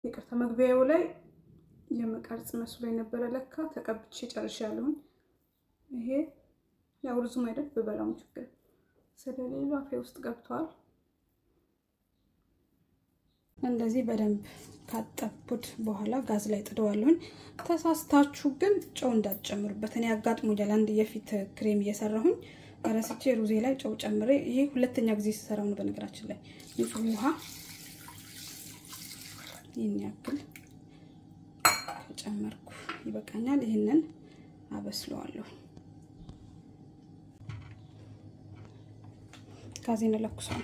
ይቅርታ መግቢያው ላይ የመቀርጽ መስሎ የነበረ ለካ ተቀብቼ ጨርሻለሁኝ። ይሄ ያው ሩዙም አይደል ብበላውም ችግር ስለሌሉ አፌ ውስጥ ገብተዋል። እንደዚህ በደንብ ካጠቡት በኋላ ጋዝ ላይ ጥደዋለሁኝ። ተሳስታችሁ ግን ጨው እንዳትጨምሩበት። እኔ አጋጥሞኛል። አንድ የፊት ክሬም እየሰራሁኝ ረስቼ ሩዜ ላይ ጨው ጨምሬ፣ ይሄ ሁለተኛ ጊዜ ስሰራው ነው። በነገራችን ላይ ንጹህ ውሃ ይህን ያክል ከጨመርኩ ይበቃኛል። ይህንን አበስለዋለሁ። ጋዜን እለኩሳለሁ።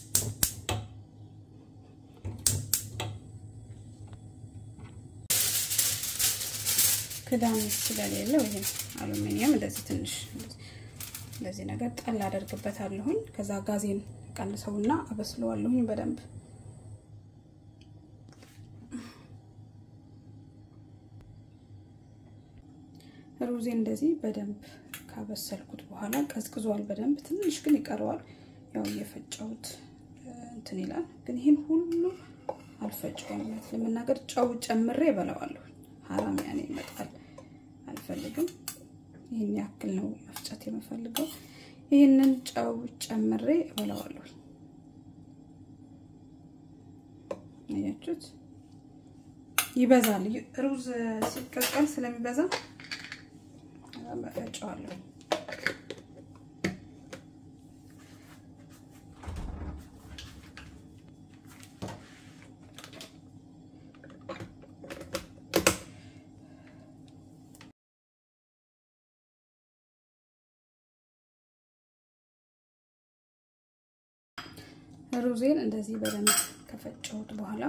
ክዳን ስለሌለው ይሄ አሉሚኒየም እንደዚህ ትንሽ እንደዚህ ነገር ጣል አደርግበታለሁኝ። ከዛ ጋዜን ቀንሰውና አበስለዋለሁኝ በደንብ ሩዜ እንደዚህ በደንብ ካበሰልኩት በኋላ ቀዝቅዟል በደንብ ትንሽ ግን ይቀረዋል። ያው እየፈጨሁት እንትን ይላል። ግን ይህን ሁሉ አልፈጨውም። እውነት ለመናገር ጨው ጨምሬ እበላዋለሁ። ሀራም ያኔ ይመጣል አልፈልግም። ይህን ያክል ነው መፍጨት የምፈልገው። ይህንን ጨው ጨምሬ እበላዋለሁ። አያችሁት? ይበዛል። ሩዝ ሲቀቀል ስለሚበዛ እፈጨዋለሁ። ሩዜን እንደዚህ በደንብ ከፈጨሁት በኋላ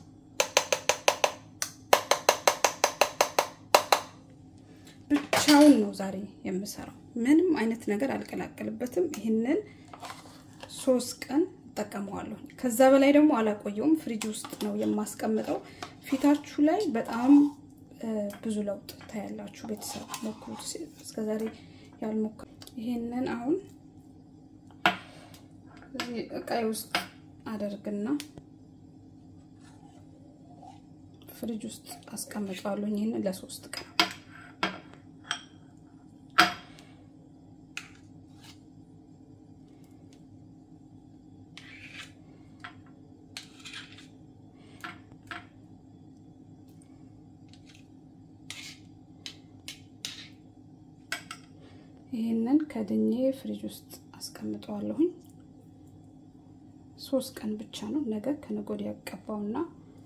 ብቻውን ነው ዛሬ የምሰራው። ምንም አይነት ነገር አልቀላቀልበትም። ይህንን ሶስት ቀን እጠቀመዋለሁ። ከዛ በላይ ደግሞ አላቆየውም። ፍሪጅ ውስጥ ነው የማስቀምጠው። ፊታችሁ ላይ በጣም ብዙ ለውጥ ታያላችሁ። ቤተሰብ ሞክሩት። እስከዛሬ ያልሞክሩ ይሄንን አሁን እዚህ እቃይ ውስጥ አደርግና ፍሪጅ ውስጥ አስቀምጠዋለሁ። ይህንን ለሶስት ቀን ይህንን ከድኜ ፍሪጅ ውስጥ አስቀምጠዋለሁኝ። ሶስት ቀን ብቻ ነው። ነገ ከነገ ወዲያ ያቀባውና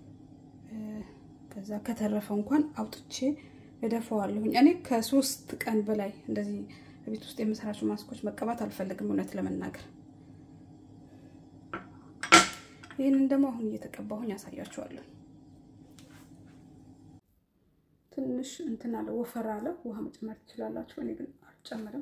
ከዛ ከተረፈ እንኳን አውጥቼ እደፈዋለሁኝ። እኔ ከሶስት ቀን በላይ እንደዚህ ቤት ውስጥ የምሰራቸው ማስኮች መቀባት አልፈልግም፣ እውነት ለመናገር ይህንን ደግሞ አሁን እየተቀባሁኝ ያሳያችኋለሁ። ትንሽ እንትን አለ፣ ወፈር አለ። ውሃ መጨመር ትችላላችሁ። እኔ ግን አልጨምርም።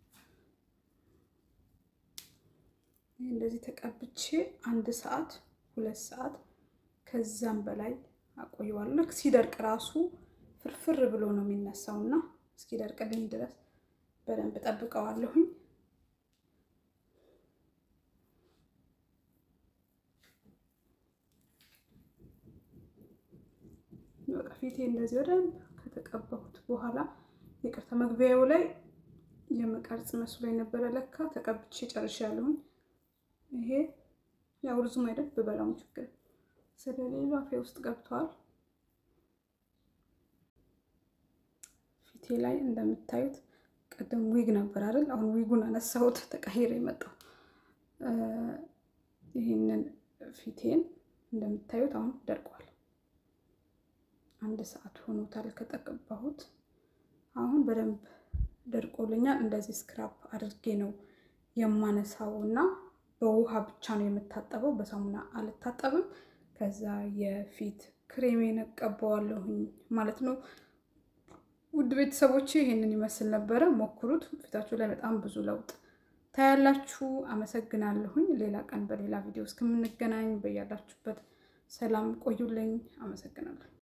ይህ እንደዚህ ተቀብቼ አንድ ሰዓት ሁለት ሰዓት ከዛም በላይ አቆየዋለሁ። ሲደርቅ ራሱ ፍርፍር ብሎ ነው የሚነሳው እና እስኪደርቅልኝ ድረስ በደንብ ጠብቀዋለሁኝ። በቃ ፊቴ እንደዚህ በደንብ ከተቀባሁት በኋላ ይቅርታ፣ መግቢያው ላይ የመቀርጽ መስሎ የነበረ ለካ ተቀብቼ ጨርሻለሁኝ። ይሄ ያው ሩዙም አይደል ብበላውም ችግር ስለሌሉ አፌ ውስጥ ገብተዋል። ፊቴ ላይ እንደምታዩት ቅድም ዊግ ነበር አይደል? አሁን ዊጉን አነሳሁት፣ ተቀይረ የመጣው ይህንን ፊቴን እንደምታዩት አሁን ደርቋል። አንድ ሰዓት ሆኖታል ከተቀባሁት። አሁን በደንብ ደርቆልኛል። እንደዚህ ስክራፕ አድርጌ ነው የማነሳው እና በውሃ ብቻ ነው የምታጠበው፣ በሳሙና አልታጠብም። ከዛ የፊት ክሬሜን እቀባዋለሁኝ ማለት ነው። ውድ ቤተሰቦቼ ይሄንን ይመስል ነበረ። ሞክሩት። ፊታችሁ ላይ በጣም ብዙ ለውጥ ታያላችሁ። አመሰግናለሁኝ። ሌላ ቀን በሌላ ቪዲዮ እስከምንገናኝ በያላችሁበት ሰላም ቆዩልኝ። አመሰግናለሁ።